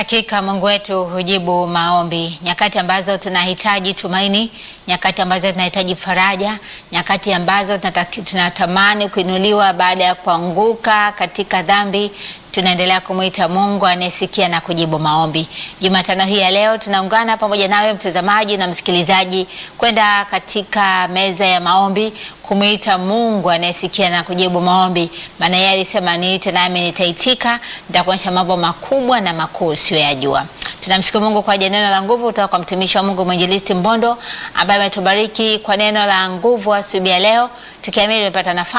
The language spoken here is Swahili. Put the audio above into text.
Hakika Mungu wetu hujibu maombi, nyakati ambazo tunahitaji tumaini, nyakati ambazo tunahitaji faraja, nyakati ambazo tunataki- tunatamani kuinuliwa baada ya kuanguka katika dhambi, tunaendelea kumwita Mungu anayesikia na kujibu maombi. Jumatano hii ya leo tunaungana pamoja nawe mtazamaji na msikilizaji kwenda katika meza ya maombi kumwita Mungu anayesikia na kujibu maombi, maana yeye alisema niite nami nitaitika, nitakuonyesha mambo makubwa na makuu usiyoyajua. Tunamshukuru Mungu kwa ajili ya neno la nguvu kutoka kwa mtumishi wa Mungu mwinjilisti Mbondo ambaye ametubariki kwa neno la nguvu asubuhi ya leo, tukiamini tumepata nafasi